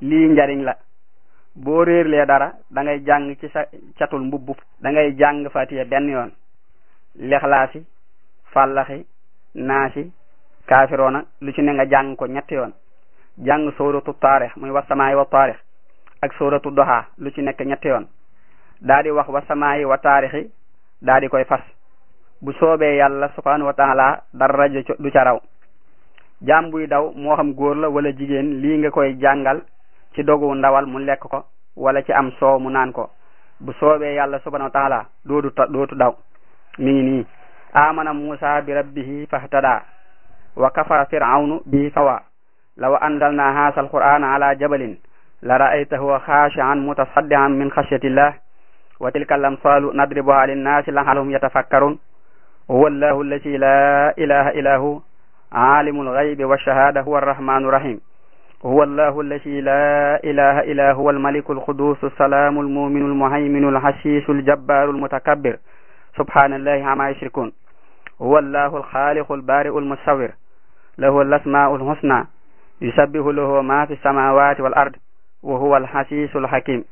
lii njariñ la boo réerlee dara da ngay jàng ci sa catul mbubb da ngay jàng fatiha benn yoon lexlaasi fàllaxi naasi kaafiroona lu ci ne nga jàng ko ñetti yoon jàng sóoratu taarix muy wasamaayi wa taarix ak sóoratu doxaa lu ci nekk ñetti yoon daa di wax wasamaayi wa taarixi daa di koy fas bu soobee yàlla subhanahu wa taala dara du ca raw jaam buy daw moo xam góor la wala jigéen lii nga koy jàngal ci dogu ndawal mu lekk ko wala ci am soow mu naan ko bu soobee yàlla subhanahu wa taala dootu dootu daw mi ngi nii amana musa bi rabbihi fahtada wa kafara fir'aunu bihi fawa law anzalna haasa alqur'ana ala jabalin la ra'aytahu khashi'an mutasaddian min khashyatillah wa tilka al-amsalu nadribuha lin-nasi la'allahum yatafakkarun huwa allahu allati la ilaha illa hu alimul ghaybi wash-shahada huwa ar-rahmanu rahim huwa allahu allati la ilaha illa huwa al-maliku al-quddus as-salamu al-mu'minu al-muhayminu al-hashisu al-jabbaru al-mutakabbir subhanallahi amma yushrikun huwa allahu al-khaliqu al-bari'u al-musawwir lahu al-asma'u al-husna yusabbihu lahu ma fi as-samawati wal-ard wa huwa al-hasisu al-hakim